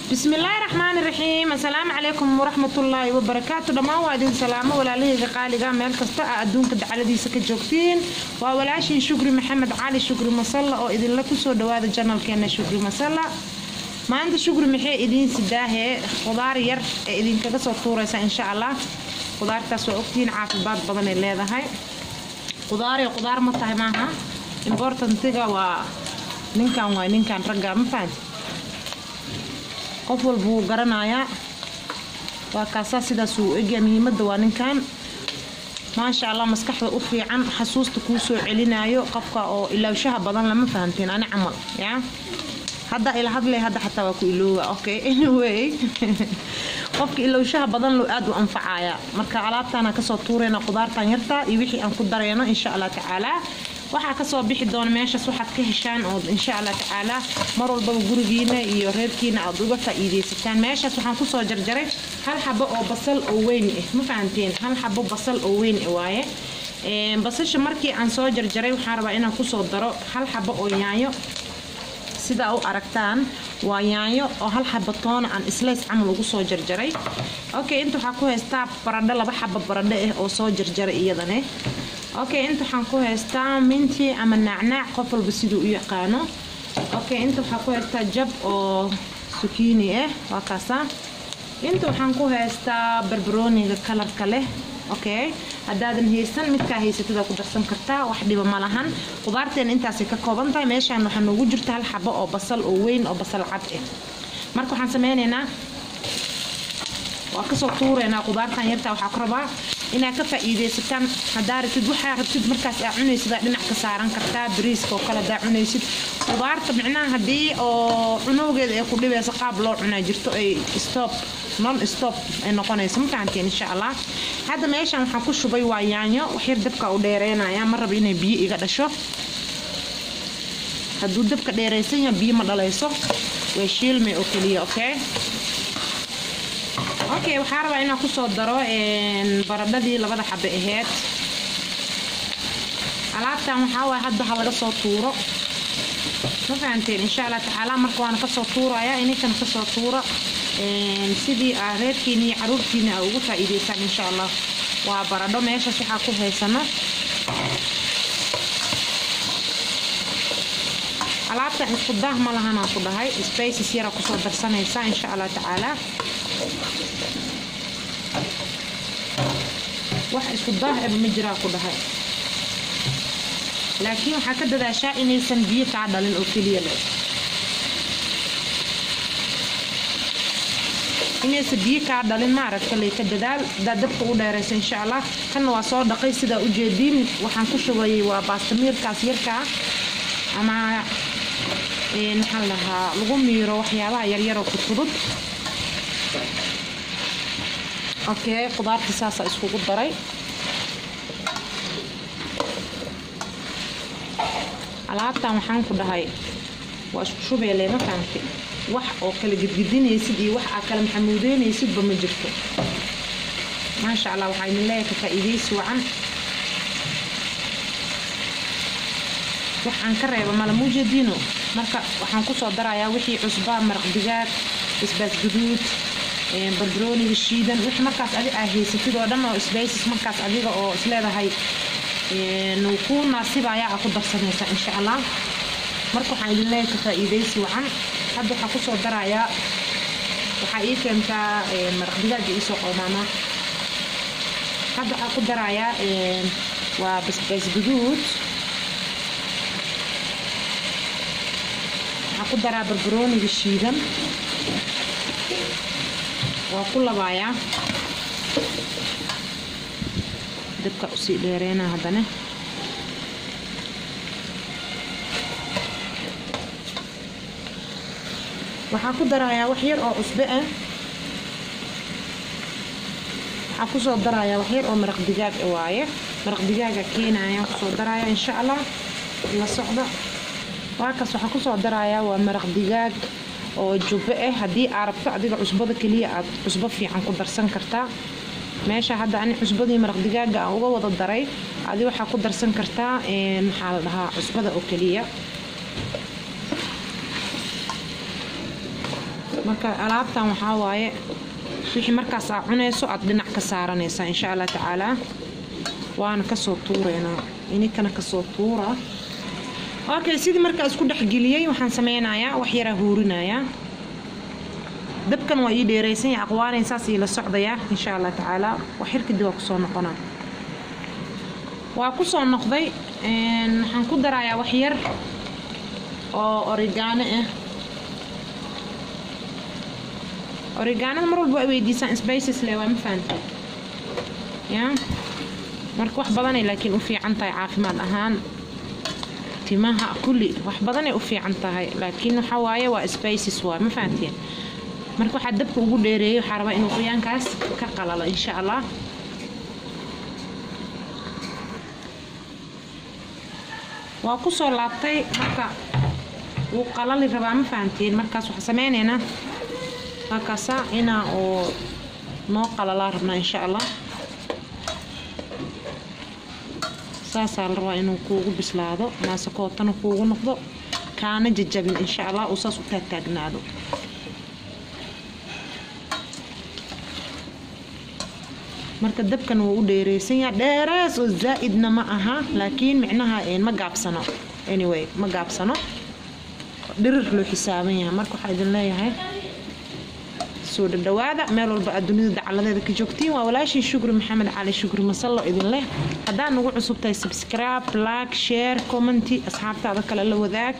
bismillaahi raxmaani raxiim assalaamu calaykum waraxmatullaahi wabarakaatu dhammaan waa idin salaamo walaalahayga qaaliga meel kasta a adduunka dacaladiisa ka joogtiin waa walaashiin shukri maxamed cali shukri masalla oo idinla kusoo dhawaada janalkeena shukri masalla maanta shukri maxay idiin sidaahee khudaar yar ee idinkaga soo tuuraysa insha allah khudaartaas waa ogtihiin caafimaad badanay leedahay khudaaree khudaar ma tahay maaha importantiga waa ninkan waa ninkan ragga ma fahanti qof walba wuu garanayaa waa kaasaa sidaas uu egya muhiimadda waa ninkan maasha allah maskaxda u fiican xasuusta kuu soo celinayo qofka oo ilaawshaha badan lama fahantiin ani camal yaa hadda ila hadlay hadda xataa waa ku iloowa okay anyway qofka ilowshaha badan loo aad u anfacaya marka alaabtaana kasoo tuurayna qudaartan yarta iyo wixii aan ku darayno insha allah tacaala waxaa kasoo bixi doona meeshaas waxaad ka heshaan oo insha allah tacaala mar walbaba gurigiina iyo reerkiina aad uga faa'iidaysataan meeshaas waxaan kusoo jarjaray hal xabo oo basal oo weyn ah ma fahanteen hal xabo basal oo weyn ah waaye basasha markii aan soo jarjaray waxaan rabaa inaan kusoo daro hal xabo oo yaanyo sidaa u aragtaan waa yaanyo oo hal xaba toona aan islays camal ugu soo jarjaray okay inta waxaa ku haystaa baradho laba xaba baradho ah oo soo jarjaray iyadane okay inta waxaan ku haystaa minti ama naacnaac qof walba siduu u yaqaano okay inta waxaa ku haystaa jab oo sukiini ah waa kaasa inta waxaan ku haystaa barbarooniga kalarka leh okay haddaadan haysan midkaa haysatida ku darsan kartaa wax dhiba ma lahan qudaarteena intaasay ka kooban tahay meeshaan waxaa noogu jirta hal xabo oo basal oo weyn oo basal cad ah marka waxaan sameynaynaa waa kasoo tuureynaa qudaartan yartaa waxaa ku rabaa inaad ka faa'iidaysataan haddaa rabtid waxaa rabtid markaas aa cunaysid aa dhinac ka saaran kartaa bariiska oo kale haddaa cunaysid qudaarta micnaha haddii oo cunowgeeda ay ku dhibaysa qaab loo cunaa jirto ay stop non stop ay noqonayso ma fahanteen insha allah hadda meeshan waxaan ku shubay waa yaanyo waxyar dabka u dheereynaya ma raba inay biyo iga dhasho hadduu dabka dheeraysan yahay biyo ma dhalayso way shiilmay oo keliya okay okay waxaa rabaa inaan kusoo daro baradhadii labada xabe aheyd alaabtan waxaa waay hadda ha laga soo tuuro ma fahanteen insha allah tacaala marka waana kasoo tuuraya ininkan kasoo tuura sidii aa reerkiina iyo caruurtiina aa ugu faa'iidaysaan insha allah waa baradho meeshaas waxaa ku haysano alaabtan isku daah ma lahanaan ku dhahay spaces yara kusoo darsanaysa insha allah tacaala wax isku daah eba ma jiraa ku dhahay laakiin waxaa ka dadaashaa inaysan biyo kaa dhalin oo keliya leh inaysan biyo kaa dhalin maaragta ley ka dadaal hadaa dabka u dheeraysa insha allah kanna waa soo dhaqay sidaa u jeediin waxaan ku shubayay waa baastamiirkaas yarkaa ama maxaan lahaa lagu miiro waxyaabaha yaryaroo fudfudud okay qudaarta saasa iskugu daray alaabtan waxaan ku dhahay waa isku shubeele ma fahamti wax oo kala gedgedinaysid iyo wax aa kala maxamuudeynaysidba ma jirto maasha allah waxaa idin leeyahay ka faa'iidaysi wacan wax aan ka reeba mala muujadiino marka waxaan kusoo darayaa wixii cusbaa maraq digaag basbaas guduud barbarooniga shiidan wix markaas adi aa haysatid oo dhan oo sbaysis markaas adiga oo isleedahay ku naasibayaa aa ku darsanaysaa insha allah marka waxaan idin leeyahay ka faa'iidaysi wacan hadda waxaa kusoo darayaa waxaa ii keentaa maraq digaaga iisoo qoomaama hadda waxaa ku darayaa waa basbaas guduud waxaa ku daraa barbarooniga shiidan waa ku labaayaa dabka usii dheereena haddana waxaa ku darayaa wax yar oo cusbe ah waxaa kusoo darayaa wax yar oo maraq digaag ah waaye maraq digaaga keenaya kusoo daraya insha allah la socda waakaas waxaa kusoo darayaa waa maraq digaag oo jubbe ah haddii aa rabto adiga cusbada keliya aad cusbo fiican ku darsan kartaa meesha hadda ani cusbadii maraq digaaga aan uga wada daray adi waxaa ku darsan kartaa maxaa la dhahaa cusbada oo keliya marka alaabtan waxaa waaye wixii markaas aa cunayso aad dhinac ka saaranaysaa insha allah tacaalaa waana kasoo tuureynaa ininkana kasoo tuura okay sidii markaa isku dhexgeliyey waxaan sameynayaa wax yaraa huurinayaa dabkan waa ii dheeraysan yahay aqwaanayn saas ii la socdayaa insha allah tacaalaa wax yar kadib waa kusoo noqonaa waa kusoo noqday waxaan ku darayaa wax yar oo origaano ah origaanada mar walba ay weydiisaan spices le waa ma fahantay ya marka wax badanay laakiin u fiican tahay caafimaad ahaan timaha kulli wax badanay u fiican tahay laakiin waxa waaye waa spices waa ma fahanteen marka waxaa dabka ugu dheereeyay waxaa rabaa inuu qoyaankaas ka qalalo insha allah waa kusoo laabtay marka wuu qalali rabaa ma fahanteen markaas waxaa sameyneynaa markaasa inaa oo noo qalalaa rabnaa insha allah saasaa la rabaa inuu kuugu bislaado maasakootana kuugu noqdo kaana jajabin insha allah uu saas u taagtaagnaado marka dabkan wuu u dheereysan yaha dheeraas oo zaa'idna ma aha laakiin micnaha ma gaabsano anyway ma gaabsano dhirir loo xisaaban yahay marka waxaa idin leeyahay soo dhadhawaada meel walba aad dunida dacaladeeda ka joogtiin waa walaashii shukri maxamed cali shukri masallo idin leh haddaad nagu cusub tahay subscribe like share commenty asxaabtaada kale la wadaag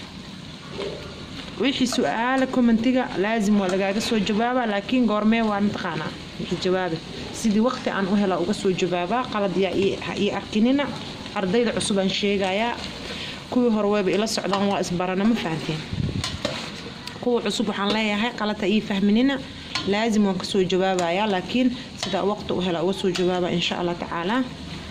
wixii su-aala commentiga laazim waa lagaaga soo jawaabaa laakiin goormee waa mataqaanaa wixii jawaabe sidii waqti aan u hela uga soo jawaabaa qalad yaa ii arkinina ardayda cusub aan sheegayaa kuwii hore wayba ila socdaan waa isbarana ma fahanteen kuwa cusub waxaan leeyahay qalata ii fahminina laazim waan kasoo jawaabayaa laakiin sidaa waqti u hela uga soo jawaaba insha allah tacaalaa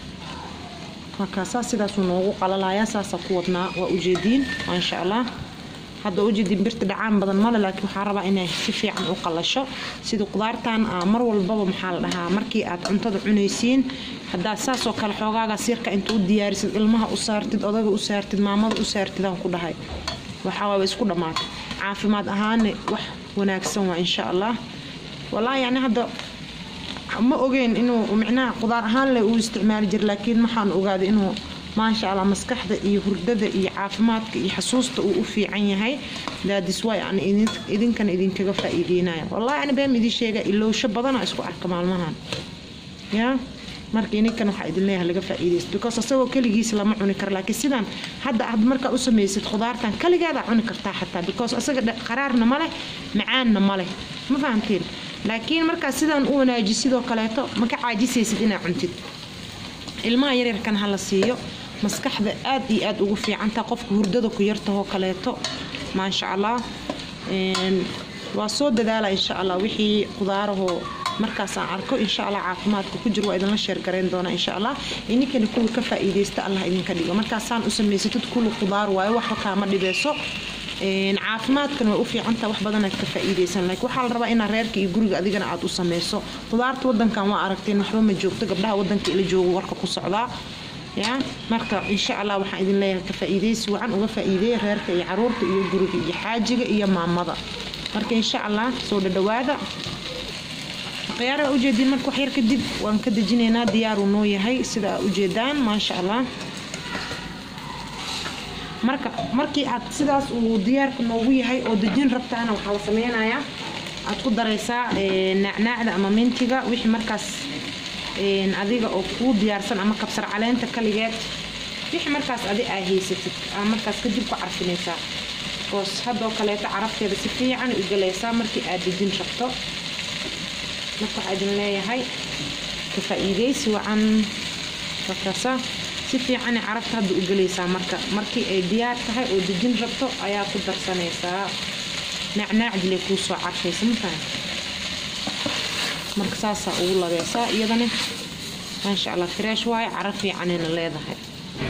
markaasaa sidaasuu noogu qalalayaa saasaa ku wadnaa waa ujeediin maasha allah hadda ujeediin birta dhacaan badan male laakiin waxaa rabaa inay si fiican u qalasho sida qudaartan mar walbaba maxaa la dhahaa markii aad cuntada cunaysiin haddaad saasoo kale xoogaaga sirka inta u diyaarisid ilmaha u saartid odaga u saartid maamada u saartidaan ku dhahay waxaa waaba isku dhammaatay caafimaad ahaana wax wanaagsan waa insha allah wallaahi yani hadda ma ogeyn inuu micnaha qudaar ahaan leh uu isticmaali jira laakiin waxaan ogaaday inuu maasha allah maskaxda iyo hurdada iyo caafimaadka iyo xasuusta uu u fiican yahay daadis way aan idinkana idinkaga faa'iideynaya wallahi ani been idin sheega ilowsho badana isku arka maalmahan ya marka ininkan waxaa idin leeyahay laga faa'iidaysto because asagoo keligiis lama cuni karo laakiin sidan hadda aad markaa u samaysid khudaartan kaligeeda cuni kartaa xataa because asaga qaraarna ma leh macaanna ma leh ma fahamteen laakiin markaa sidan u wanaaji sidoo kaleeto ma ka caajisaysid inaad cuntid ilmaha yaryarkan ha la siiyo maskaxda aad iyo aad ugu fiicantaa qofka hurdada ku yartahoo kaleeto maasha allah waa soo dadaala insha allah wixii qudaarahoo markaas aan arko insha allah caafimaadka ku jiro waa idinla sheergarayn doonaa insha allah ininkana kuwa ka faa'iidaysta allah idinka dhigo markaasaan u samaysatid kulli qudaar waayo waxba kaama dhibeyso caafimaadkan way u fiicantaa wax badanaad ka faa'iidaysan laakiin waxaa la rabaa inaad reerka iyo guriga adigana aad u samayso qudaarta wadankan waa aragteen waxba ma joogto gabdhaha wadanka ila joogo warka ku socdaa ya marka insha allah waxaan idin leeyahay ka faa'iidaysi wacan uga faa'iideeya reerka iyo caruurta iyo guriga iyo xaajiga iyo maamada marka insha allah soo dhadhawaada khiyaaraha ujeediin marka wax yar kadib waan ka dejinaynaa diyaaruu noo yahay sida aa ujeedaan maasha allah marka markii aad sidaas uu diyaarka noogu yahay oo dejin rabtaana waxaa la sameynayaa aad ku daraysaa nacnaacda ama mintiga wixii markaas adiga oo kuu diyaarsan ama kabsar caleenta kaligeed wixii markaas adi aa haysatid aa markaas kadib ku carfinaysaa boos haddoo kaleeto carafteeda si fiican u galaysaa markii aad dejin rabto marka waxaa idin leeyahay ka faa'iidaysi wacan markaasa si fiican carafta hadda u gelaysaa marka markii ay diyaar tahay oo dejin rabto ayaa ku darsanaysaa naacnaacdile kuu soo carfaysa mafahan marka saasaa ugu labeysaa iyadana maasha allah fresh waaye caraf fiicanayna leedahay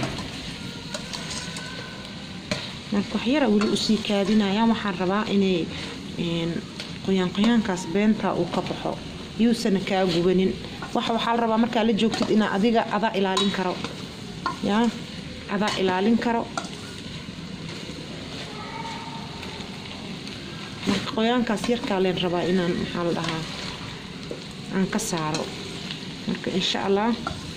marka waxyara weli usii kaadinaya waxaan rabaa inay qoyaan qoyaankaas beentaa uu ka baxo yuusana kaa gubanin waxa waxaa la rabaa markaa la joogtid inaa adiga adaa ilaalin karo yaa adaa ilaalin karo marka qoyaankaas yarkaa leen rabaa inaan maxaa la dhahaa aan ka saaro marka insha allah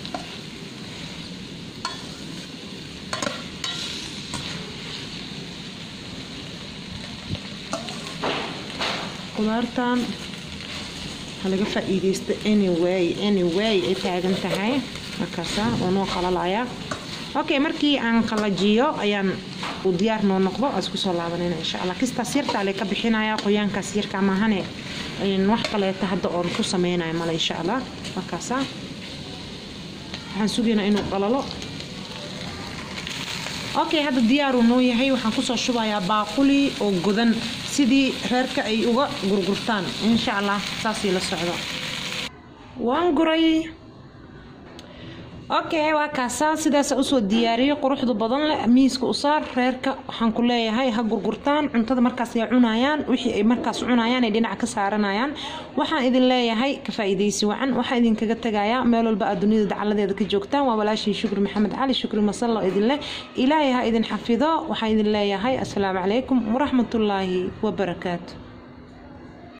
qudaartan ha laga faa-iideysto anyway anyway ay taagan tahay markaasa waa noo qalalaya okay markii aan qalajiyo ayaan uu diyaar noo noqdo aan isku soo laabanayna insha allah kistaas yartaa lee ka bixinaya qoyaankaas yarka maahane wax kaleeta hadda oon ku sameynaya male insha allah markaasa waxaan sugaynaa inuu qalalo okay hadda diyaaruu noo yahay waxaan kusoo shubayaa baaquli oo godan sidii reerka ay uga gurgurtaan insha allah saasii la socdo waan guray okay waa kaasaa sidaasa usoo diyaariyay quruxdu badan leh miiska u saar reerka waxaan ku leeyahay ha gurgurtaan cuntada markaas ay cunayaan wixii ay markaas cunayaan ay dhinac ka saaranayaan waxaan idin leeyahay ka faa'iidaysi wacan waxaan idinkaga tagayaa meel walba aad dunida dacaladeeda ka joogtaan waa walaashii shukri maxamed cali shukri masallo idin leh ilaahay ha idin xafido waxaan idin leeyahay asalaamu calaykum waraxmatullaahi wabarakaatu